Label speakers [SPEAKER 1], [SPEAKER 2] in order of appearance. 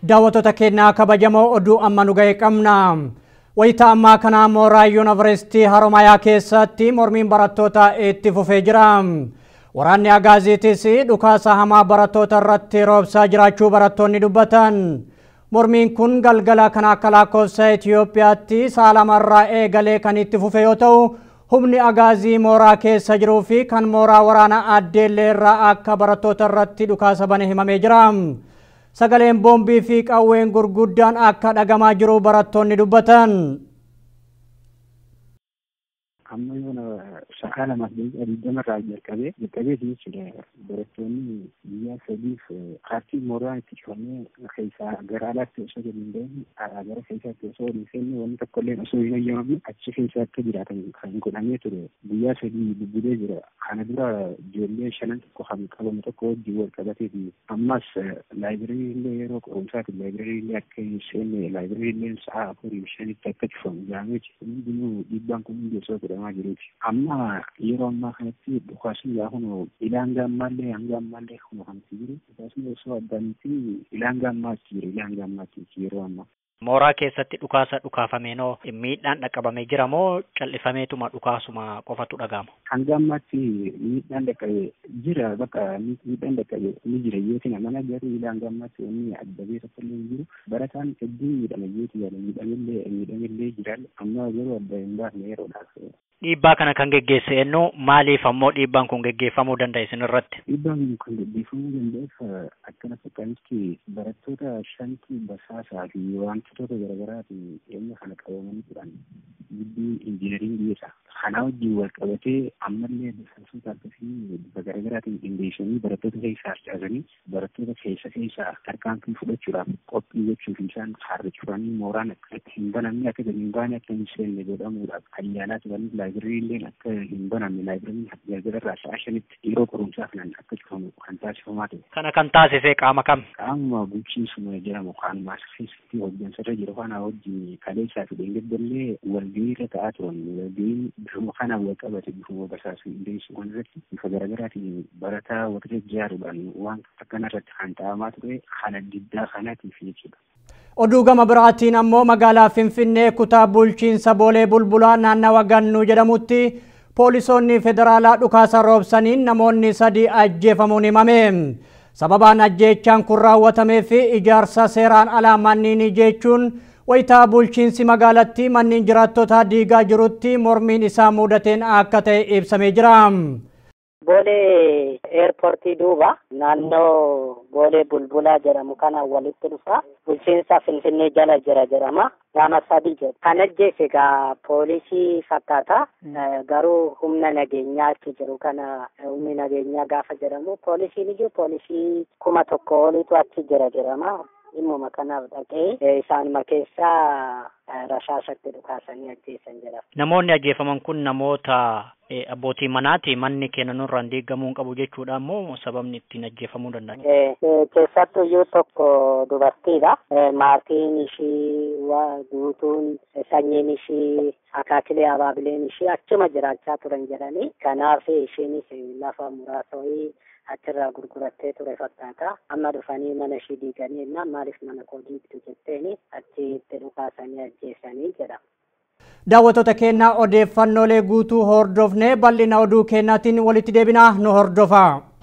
[SPEAKER 1] daawwattoota keenyaa kabajamoo oduu amma nu ga'e qabna. Wayita ammaa kana mooraa yuunivarsiitii Haromayaa keessatti mormiin barattoota itti fufee jira. Waraanni Agaaziitis dhukaasa hamaa barattoota irratti roobsaa jiraachuu barattoonni dubbatan. Mormiin kun galgala kana akka lakkoofsa Itoophiyaatti sa'a lamarraa eegalee kan itti fufe yoo ta'u, humni agaazii mooraa keessa jiruu fi kan mooraa waraanaa addeellee irraa akka barattoota irratti dhukaasa bane himamee jira. Sagaleen boombii fi qawween gurguddaan akka dhagamaa jiru barattoonni dubbatan.
[SPEAKER 2] amma yoona sa'a lamaaf daqiiqaa digdama irraa jalqabee jalqabee jechuudha barattoonni biyyaa sadiif kaartii mooraa itti cufamee keessaa gara alaatti osoo gadi hin bahin gara keessaatti osoo hin seenne wanni tokko illee osoo hin eeyyamamne achi keessa akka jiraatan kan godhamee ture guyyaa sadii bubbulee jira kana dura ijoollee shanan tokko kan qabamu tokko wajjin wal qabatee fi ammas laayibirii illee yeroo qorumsaati laayibirii illee akka hin seenne laayibirii illee sa'a afurii shanitti akka cufamu jaamee hundinuu dhiibbaan kun hundi osoo godhama jedhamaa jiruuti. Amma yeroo ammaa kanatti dhukaasni yaa kunu ilaanga ammaallee hanga ammaallee kunu kanatti jiru. Dhukaasni osoo addaanitti ilaanga ammaatti jiru ilaanga ammaatti yeroo ammaa.
[SPEAKER 3] Mooraa keessatti dhukaasa dhukaafameenoo miidhaan dhaqqabamee jira moo cal'ifameetuma dhukaasuma qofatu dhaga'ama?
[SPEAKER 2] Hanga ammaatti miidhaan dhaqqabe jira bakka miidhaan dhaqqabe ni jira yookiin mana garuu ilaanga ammaatti wanni addabee tokko illee jiru. Barataan hedduun miidhame yeeti yaala miidhamellee miidhamellee jira amma garuu adda hin baafne yeroodhaaf
[SPEAKER 3] Dhiibbaa kana kan geggeesse eenyu maaliif ammoo dhiibbaan kun geggeeffamuu danda'a isin irratti?
[SPEAKER 2] Dhiibbaan kun geggeeffamuu danda'eef akkana fakkaatti barattoota shanti basaasaa fi wantoota garaagaraatiin dhimma kana qabamanii turan giddu injiinaringii isa. Kana wajjin wal qabatee ammallee basaasota akkasii bifa garaagaraatiin qindeessanii barattoota keessaa harcaasanii barattoota keessa keessaa tarkaanfii fudhachuudhaaf qophii gochuuf isaan harra cufanii mooraan akka hin banamne akka gadi hin baane akka hin seenne godhamuudhaaf kan yaalaa turanii laayibirii illee akka hin banamne laayibiriin tajaajila irraa sa'a shanitti yeroo qorumsaa kanaan akka cufamu kan taasifamaa ture.
[SPEAKER 3] Kana kan taasise qaama kam?
[SPEAKER 2] Qaama bulchiinsuma jedhamu kan maas keessatti hojjansarra jiru kana wajjin kaleessaa fi deengeddellee walgahii irra ta'aa turan walgahiin bifuma kanaan wal qabate bifuma basaasuu qindeessuu kan irratti bifa garaagaraatiin barataa waqtii ijaaruudhaan waan akkana irratti kan ta'amaa ture haala diddaa kanaatiif jechuudha.
[SPEAKER 1] Oduu gama biraatiin ammoo magaalaa Finfinnee kutaa bulchiinsa Boolee Bulbulaa naannawa Gannuu jedhamutti poolisoonni federaalaa dhukaasa roobsaniin namoonni sadii ajjeefamuun himame. Sababaan ajjeechaan kun raawwatamee fi ijaarsa seeraan alaa manniin jechuun wayitaa bulchiinsi magaalattii manneen jiraattota diigaa jirutti mormiin isaa mudateen akka ta'e ibsamee jira.
[SPEAKER 4] Boolee eerpoortii duuba naannoo boolee bulbulaa jedhamu kana walitti dhufa bulchiinsa finfinnee jala jira jedhama nama sadi jedha kan ajjeese egaa poolisii fakkaata garuu humna nageenyaa achi jiru kana humni nageenyaa gaafa jedhamu poolisiin iyyuu poolisii kuma tokko olitu achi jira jedhama dhimmuma kanaaf dhaqee isaanuma keessaa rashaasatti dhukaasanii ajjeesan jedhama.
[SPEAKER 3] Namoonni ajjeefaman kun namoota abbootii manaati manni keenya nurraan diigamuu hin qabu jechuudha immoo sababni ittiin ajjeefamuu danda'an.
[SPEAKER 4] Keessattuu iyyuu tokko dubartiidha. Maatiin ishii guutuun sanyiin ishii akaakilee abaabileen ishii achuma jiraachaa turan jedhanii kanaaf ishiinis lafa muraasa wayii achirraa gurgurattee ture fakkaata. Amma dhufanii mana ishii diiganii jennaan maaliif mana koo diigdu jetteeni achitti dhukaasanii ajjeesanii jedha.
[SPEAKER 1] Daawwattoota keenyaa odeeffannoolee guutuu hordofnee bal'ina oduu keenyaatiin walitti deebinaa nu hordofaa.